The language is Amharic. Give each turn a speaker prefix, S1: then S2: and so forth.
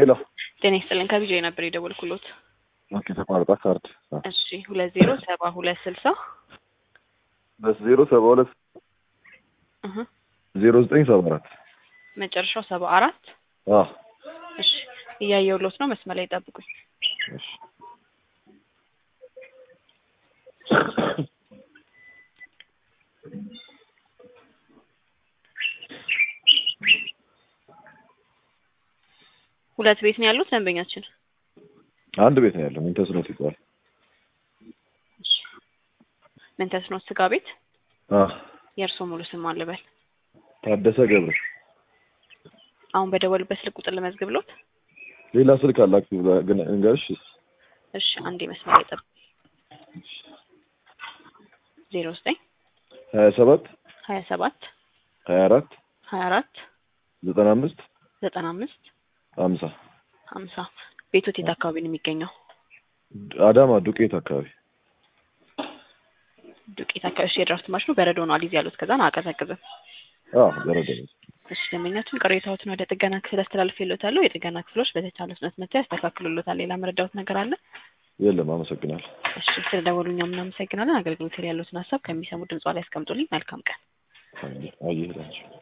S1: ሄሎ
S2: ጤና ይስጥልን ከቢጃ ነበር የደወልኩሎት።
S1: ኦኬ ተቋርጣ ካርድ
S2: እሺ ሁለት ዜሮ ሰባ ሁለት ስልሳ
S1: ሁለት ዜሮ ሰባ ሁለት
S2: እህ
S1: ዜሮ ዘጠኝ ሰባ አራት
S2: መጨረሻው ሰባ አራት
S1: አዎ
S2: እሺ እያየሁሎት ነው። መስመር ላይ ጠብቁኝ።
S1: እሺ
S2: ሁለት ቤት ነው ያሉት ደንበኛችን።
S1: አንድ ቤት ነው ያለው ምን ተስኖት ይባላል
S2: እሺ ምን ተስኖት ስጋ ቤት።
S1: አዎ
S2: የእርሶ ሙሉ ስም አልበል።
S1: ታደሰ ገብረ
S2: አሁን በደወልበት ስልክ ቁጥር ልመዝግብሎት።
S1: ሌላ ስልክ አላችሁ ግን እንገርሽ
S2: እሺ አንዴ መስመር ላይ ጠብቁኝ። ዜሮ ዘጠኝ
S1: ሀያ ሰባት
S2: ሀያ ሰባት
S1: ሀያ አራት
S2: ሀያ አራት
S1: ዘጠና አምስት
S2: ዘጠና አምስት
S1: ሀምሳ
S2: ሀምሳ ቤቶት የት አካባቢ ነው የሚገኘው?
S1: አዳማ ዱቄት አካባቢ
S2: ዱቄት አካባቢ። እሺ የድራፍት ማሽኑ በረዶ ነው አሊዝ ያሉት ከዛን አቀዘቅዝም።
S1: አዎ በረዶ ነው
S2: እሺ ደንበኛችን ቅሬታዎትን ወደ ጥገና ክፍል አስተላልፌልዎታለሁ። የጥገና ክፍሎች በተቻለ ፍጥነት መጥተው ያስተካክሉሎታል። ሌላ መረዳዎት ነገር አለ?
S1: የለም አመሰግናለሁ
S2: እሺ ስለደወሉ እኛም እናመሰግናለን። አገልግሎት ላይ ያሉትን ሀሳብ ከሚሰሙ ድምጿ ላይ ያስቀምጡልኝ። መልካም ቀን።
S1: አየህ ናቸው